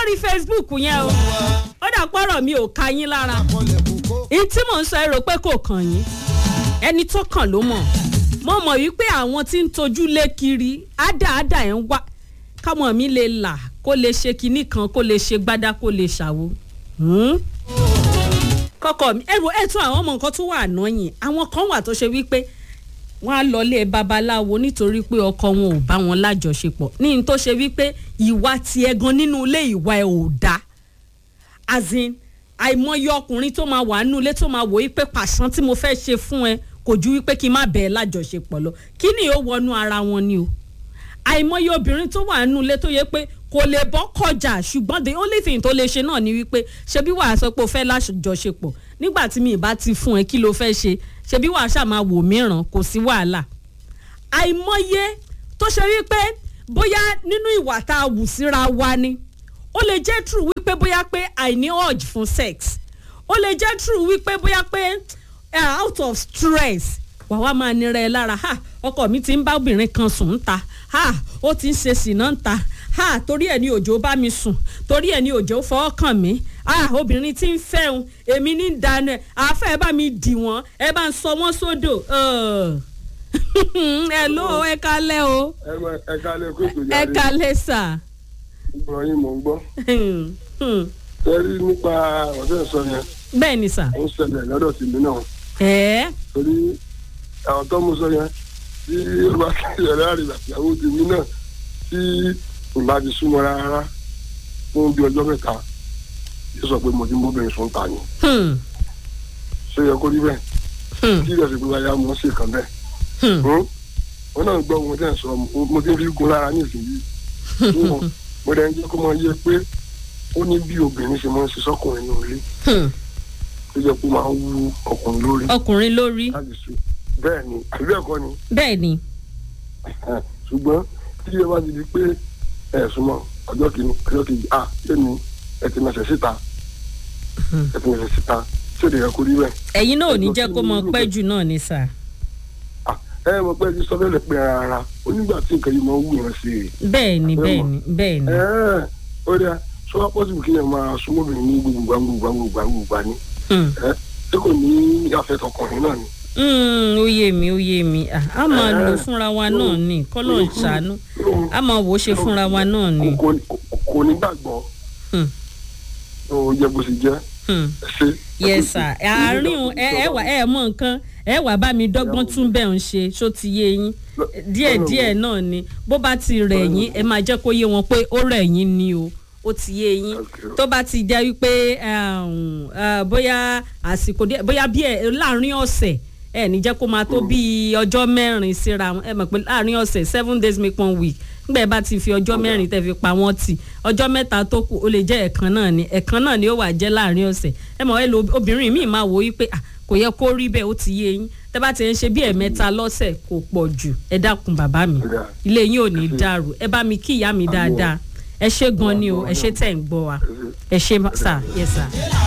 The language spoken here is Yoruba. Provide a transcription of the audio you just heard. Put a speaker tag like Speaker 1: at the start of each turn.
Speaker 1: lórí facebook yẹn o ó dà pọ́rọ̀ mi ò ka yín lára èyí tí mò ń sọ ẹ rò pé kò kàn yín ẹni tó kàn ló mọ̀ mo mọ̀ wípé àwọn tí ń tojú lé kiri ádáadá ẹ̀ ń wá káwọn mi lè là kó lè ṣe kinní kan kó lè ṣe gbádá kó lè ṣàwo. Hmm? kọkọ mi ẹrù ẹtún àwọn ọmọ nǹkan tó wà ànáyìn àwọn kan wà tó ṣe wípé wọn á lọlé babaláwo nítorí pé ọkọ wọn ò bá wọn lájọṣepọ̀ ní n tó ṣe wípé ìwà tiẹ̀ gan nínú ilé ìwà ẹ̀ ò dáa azin àìmọye ọkùnrin tó máa wà nínú ilé tó máa wò wípé pàṣán tí mo fẹ́ ṣe fún ẹ kò ju wípé kí n má bẹ̀ẹ́ lájọṣepọ̀ lọ kí ni ó wọnú ara wọn ni o àìmọye obìnrin tó wà nínú ilé tó yẹ pé kò lè bọ́ kọjá ṣùgbọ́n the only thing tó lè ṣe náà ni wípé ṣebí wàá sọ pé o fẹ́ lájọṣepọ̀ nígbà tí mi ì bá ti fún ẹ kí ló fẹ́ ṣe ṣebí wàá ṣàmà wò mìíràn kò sí wàhálà àìmọye tó ṣe wípé bóyá nínú ìwà tá a wù síra wa ni ó lè jẹ́ true wípé bóyá pé àìní urge fún sex ó lè jẹ́ true wípé bóyá pé uh, out of stress wàá wá máa nira ẹ lára ha ọkọ mi ti ń bá obìnrin kan sùn ń ta ha ó ti ń ṣe sìnà ń ta ha torí ẹ ní òjò bá mi sùn torí ẹ ní òjò fọwọ́ kàn mí ah obìnrin tí ń fẹ́ òun èmi ní dáná ẹ àáfẹ́ ẹ bá mi dì wọ́n ẹ bá ń sọ wọ́n sódò ẹ ló ẹ kalẹ́ o
Speaker 2: ẹ kálẹ̀ kó ètò
Speaker 1: ẹ
Speaker 2: jáde
Speaker 1: kalẹ́ sà.
Speaker 2: gbọ́n yín mò ń gbọ́. tẹ́rí nípa ọ̀sẹ̀ sọ yẹn
Speaker 1: bẹ́ẹ̀ ni sà.
Speaker 2: ó ń ṣẹlẹ̀ lọ́dọ̀ tèmi náà
Speaker 1: ẹ̀ẹ́
Speaker 2: torí àwọn tó mú sọ yẹn tí ó bá kílẹ̀ láàrin àtìyàwó tèmi náà tí kò bá ti súnmọ́ rárá fún bí ọjọ́ mẹ́ta yóò sọ pé mo ti ń bóbìnrin sùn ta ni
Speaker 1: hmm,
Speaker 2: ṣé yẹ kó rí bẹ́ẹ̀
Speaker 1: hmm,
Speaker 2: kí ìrẹsì pé wáyà mo ṣe kàn bẹ́ẹ̀
Speaker 1: hmm.
Speaker 2: wọn náà gbọ́ ohun tí ẹ̀ sọ mo ti ń fi gun lára ní ìsinyìí mo dẹ̀ ń jẹ́ kó máa yẹ pé ó ní bí obìnrin ṣe máa ń ṣe sọ́kùnrin ní ilé
Speaker 1: hmm.
Speaker 2: tó jẹ́ pé ó máa ń wú ọkùnrin lórí
Speaker 1: ọkùnrin lórí
Speaker 2: láti ṣe bẹ́ẹ̀ ni àbí bẹ́ẹ̀ kọ́ ni
Speaker 1: bẹ́ẹ̀ ni
Speaker 2: Eh, ṣùgbọ́n tí ẹ bá ti di pé ẹ súnmọ́ ọjọ́ kìíní ọjọ́ kejì à lẹ́nu ẹ ti mẹsẹ̀ síta ẹ ti mẹsẹ̀ síta tí ò lè yẹ kó rí bẹ́ẹ̀.
Speaker 1: ẹ̀yin náà ò ní
Speaker 2: Ẹjọ́
Speaker 1: jẹ́
Speaker 2: kí
Speaker 1: kó
Speaker 2: ni
Speaker 1: mọ
Speaker 2: irú
Speaker 1: pẹ́
Speaker 2: bẹ́ẹ̀?
Speaker 1: jù náà ni sà.
Speaker 2: Ah, ẹ mọ̀ pé ẹ ti sọ bẹ́ẹ̀ lẹ̀ pé ara onígbà tí nǹkan yìí máa ń wù yẹn sí i.
Speaker 1: bẹ́ẹ̀ ni
Speaker 2: Ẹ
Speaker 1: bẹ́ẹ̀
Speaker 2: mọ̀.
Speaker 1: ni bẹ́ẹ̀ ni.
Speaker 2: Ẹ ó dẹ́ sọ wá pọ́sibù kí yẹn máa súnmọ́ obìnrin ní gbogbo gbogbo gbogbo gbogbo ní.
Speaker 1: Hmm.
Speaker 2: ẹ tí kò ní àfẹ́tọkùnrin náà ni.
Speaker 1: Hmm, ó yé mi ó yé mi Ah, a máa
Speaker 2: Eh.
Speaker 1: lò fúnra wa náà ni kọ́lọ́ ń ṣàánú a máa wò ó ṣe fúnra wa náà ni.
Speaker 2: Kò- kò- kò ní gbàgbọ́
Speaker 1: Hmm.
Speaker 2: ó yẹ bó ṣe jẹ́
Speaker 1: Hmm.
Speaker 2: ẹ ṣe.
Speaker 1: yes sir àárín o ẹ ẹ wà ẹ mọ nǹkan ẹ wà bá mi dọ́gbọ́n tún bẹ́ẹ̀ ń ṣe ṣó ti yé yín díẹ̀ díẹ̀ náà ni bó bá ti rẹ̀ yín ẹ máa jẹ́ kó yé wọn pé ó rẹ̀ yín ni o ó ti yé yín
Speaker 2: Okay.
Speaker 1: tó bá ti jẹ́ wípé um, uh, bóyá àsìkò díẹ̀ bóyá bí ẹ láàrin ọ̀sẹ̀ ẹ ní jẹ́ kó máa tó bí ọjọ́ mẹ́rin síra wọn ẹ mọ̀ pé láàrin ọ̀sẹ̀ seven days make one week nígbà ẹ bá ti fi ọjọ́ mẹ́rin tẹ́ fi pa wọ́n tì ọjọ́ mẹ́ta tó kù ó lè jẹ́ ẹ̀kan náà ni ẹ̀kan náà ni ó wà jẹ́ láàrin ọ̀sẹ̀ ẹ mọ̀ ẹ lo obìnrin míì máa wò ó wípé ah, kò yẹ kó rí bẹ́ẹ̀ ó ti yé yín tẹ́ bá ti ń ṣe bí ẹ̀mẹ́ta lọ́sẹ̀ kò pọ̀ jù ẹ dákun bàbá mi ilé yín ò ní dàrú ẹ bá mi kí ìyá mi dáadáa ẹ ṣé gan ni o ẹ ṣé tẹ̀ ń gbọ́ wa ẹ ṣé sà yẹ sà.